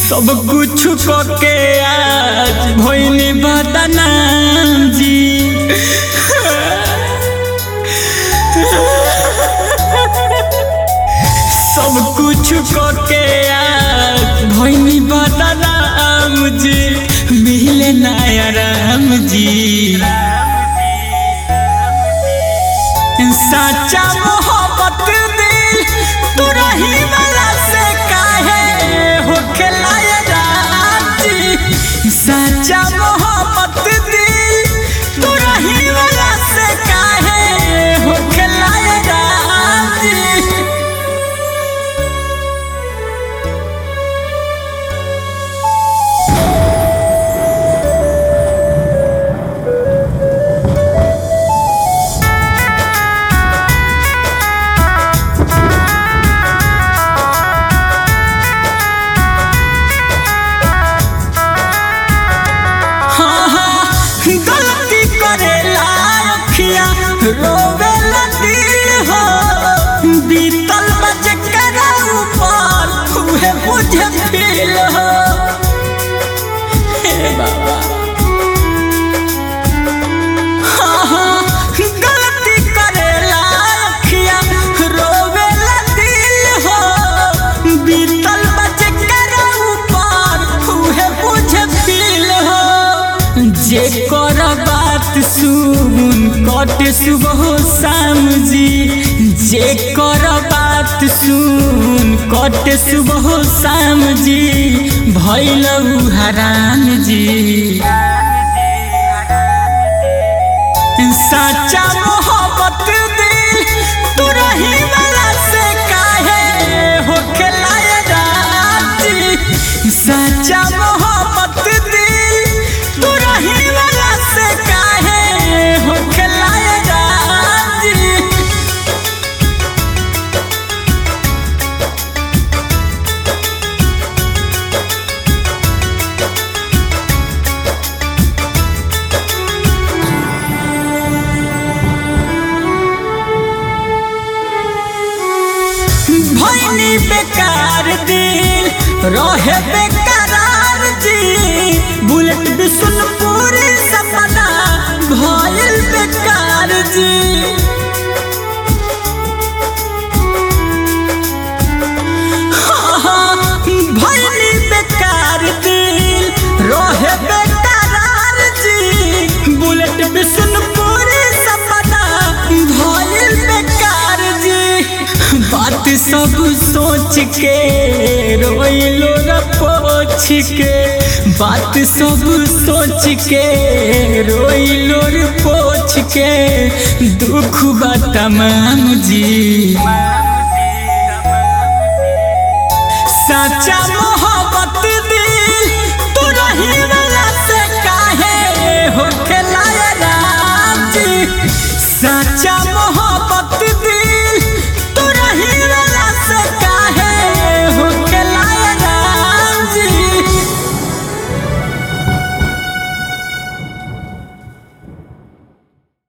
सब कुछ के आज भोइनी बदनाम जी सब कुछ के आज भोइनी बदनाम जी मिले नया राम जी सच्चा मोहब्बत दिल तू रही वाला से काहे हो खिलाया राजी सच्चा मोहब्बत दिल तू रही वाला से काहे हो खिलाया राजी हाँ, हाँ, गलती करेला अखिया रोवेला दिल हो बीतल बज करा ऊपर उहे बुझे फील हो हे बाबा हाँ, हाँ, गलती करेला अखिया रोवेला दिल हो बीतल बज करा ऊपर उहे बुझे फील हो जे कर बात सुन कट सुबह शाम जी जे कर बात सुन कट सुबह शाम जी भैल हराम जी सच्चा मोहब्बत दिल तू रही वाला से काहे हो खिलाया राजी सच्चा मोहब्बत दिल तू रही वाला से काहे हो खिलाया राजी भैनी बेकार दिल रहे बेकरार जी बुलेट बिशुनपुर सपना भइल बेकार जी हाँ, हाँ, भइनी बेकार दिल रहे बेकरार जी बुलेट बिशुनपुर सपना भइल बेकार जी बात सब सोच के रोइलो र पोछ के बात सब सोच के रोइलो र पोछ के दुख बा तमाम जी सच्चा मोहब्बत दिल तू रही वाला से काहे हो खिलाया राजी सच्चा मोहब्बत